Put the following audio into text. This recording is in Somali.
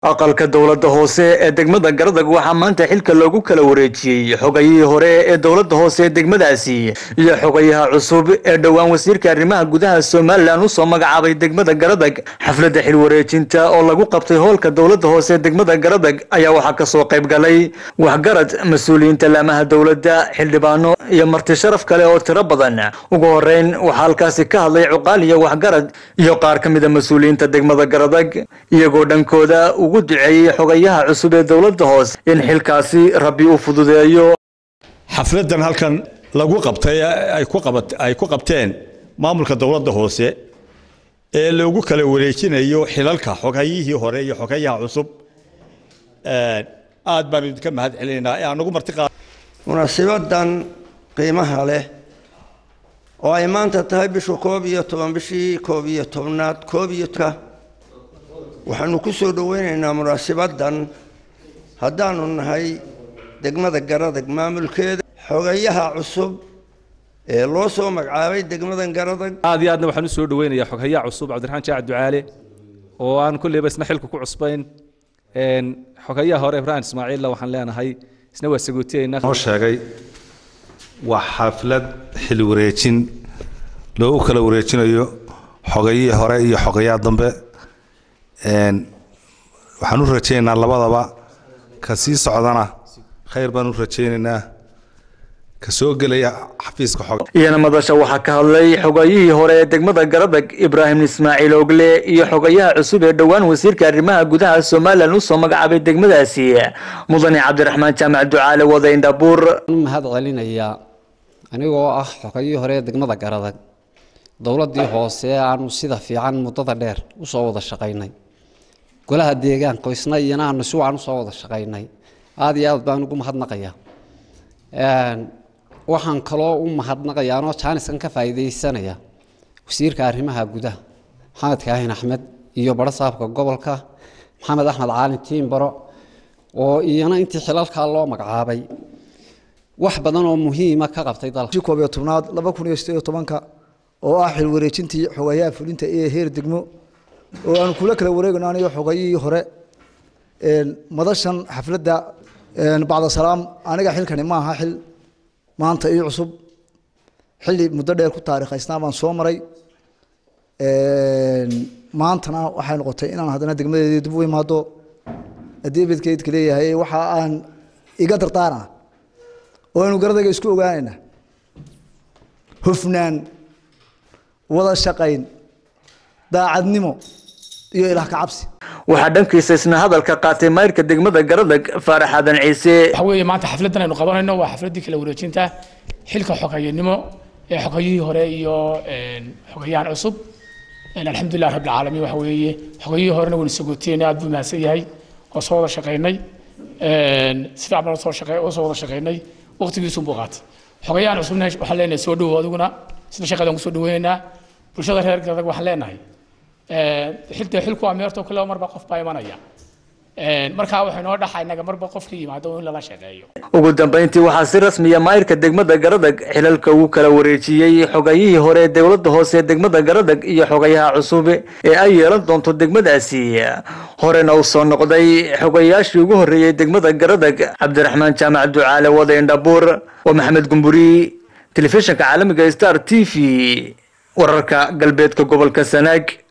aqalka dowladda hoose ee degmada garadag waxaa maanta xilka loogu kala wareejiyey xogayihii hore ee dowladda hoose ee degmadaasi iyo xogayaha cusub ee dhowaan wasiirka arrimaha gudaha somalilan usoo magacaabay degmada garadag xafladda xil wareejinta oo lagu qabtay hoolka dowladda hoose ee degmada garadag ayaa waxaa kasoo qayb galay waxgarad mas-uuliyiinta laamaha dowladda xildhibaano iyo marti sharaf kale oo tiro badan ugu horeyn waxaa halkaasi ka hadlay cuqaal iyo waxgarad iyo qaar ka mida mas-uuliyiinta degmada garadag iyagoo dhankooda ugu duceeyey xogayaha cusub ee dowladda hoose in xilkaasi rabbi u fududeeyo xafladan halkan lagu qabtay ay ku qabteen maamulka dowladda hoose ee loogu kala wareejinayo xilalka xogayihii hore iyo xogayaha cusub aad baanu idinka mahad celinaynaa ee aan ugu martiqaa munaasibadan qiimaha leh oo ay maanta tahay bishu koob iyo toban bishii koob iyo tobnaad koob iyo waxaanu ku soo dhoweynaynaa munaasibadan haddaanu nahay degmada garadag maamulkeeda xogayaha cusub ee loo soo magacaabay degmadan garadag aad iyo aadna waxaan u soo dhoweynayaa xogayaha cusub cabdiraxmaan jaac ducaale oo aan kulleyba isna xilka ku cusbayn xogayaha hore ibrahim ismaaciilla waxaan leenahay isna waa sagootiyeynaa noo sheegay waa xaflad xil wareejin loogu kala wareejinayo xogayihii hore iyo xogayaha dambe waxaan u rajaynaynaa labadaba ka sii socdana khayr baan u rajaynaynaa ka soo gelaya xafiiska xog iyana madasha waxaa ka hadlay xogayihii hore ee degmada garadag ibraahim ismaaciil ogle iyo xogayaha cusub ee dhowaan wasiirka arrimaha gudaha somalilan usoo magacaabay degmadaasi mudane cabdiraxmaan jaamac ducaale wadaindhabuur mahad celinayaa anigoo ah xogayihii hore ee degmada garadag dowladdii hoose aanu sida fiican muddada dheer usoo wada shaqaynay golaha deegaanka isna iyana aanu si wacan usoo wada shaqaynay aada iyo aad baan ugu mahadnaqayaa waxaan kaloo u mahadnaqayaa anoo jaaniskan ka faa'iidaysanaya wasiirka arrimaha gudaha maxamed kaahin axmed iyo baro saabka gobolka maxamed axmed caalin tiimbaro oo iyana intii xilalkaa loo magacaabay wax badan oo muhiima ka qabtay dalka koob iyo tobnaad laba kun iyo sideed iyo tobanka oo ah xil wareejintii xogayaha fulinta ee heer degmo oo aanu kula kala wareegayno aniyo xogayihii hore madashan xafladda bacda salaam aniga xilkani ma aha xil maanta ii cusub xilli muddo dheer ku taariikhaysnaa baan soo maray maantana waxay noqotay inaan haddana degmadeedii dib u imaado haddii bedkeydka leeyahay waxa aan iga dardaarana oo aynu garadayga isku ogaanayna hufnaan wada shaqayn daacadnimo iyo ilaah ka cabsi waxaa dhankiisa isna hadalka qaatay mayrka degmada garadag faarax aadan ciise waxa weeye maanta xafladan aynu qabanayno waa xafladdii kala wareejinta xilka xogayanimo ee xogayihii hore iyo xogayahan cusub alxamdulilah rabbil caalamiin waxa weeye xogayihii horena waynu sagootiyeynay aad buu mahadsan yahay oo soo wada shaqaynay si fiican baan soo shaqay oo soo wada shaqaynay waqtigiisu buu qaatay xogayahan cusubna waxaan leenahay soo dhowow adiguna sida shaqadan ku soo dhaweynaynaa bulshada reer garadag waxaan leenahay xilta xilku waa meerto kale marba qof baa imanaya markaa waxay noo dhaxa inaga marba qofkii yimaado in lala shaqeeyo ugu dambeyntii waxaa si rasmiya maayirka degmada garadag xilalka ugu kala wareejiyey xogayihii hore ee dowladda hoose ee degmada garadag iyo xogayaha cusub ee ay yeelan doonto degmadaasi horena uu soo noqday xogayaashii ugu horreeyey degmada garadag cabdiraxmaan jaamac ducaale wadaindhabuur waa maxamed gumburi telefishinka caalamiga star t v wararka galbeedka gobolka sanaag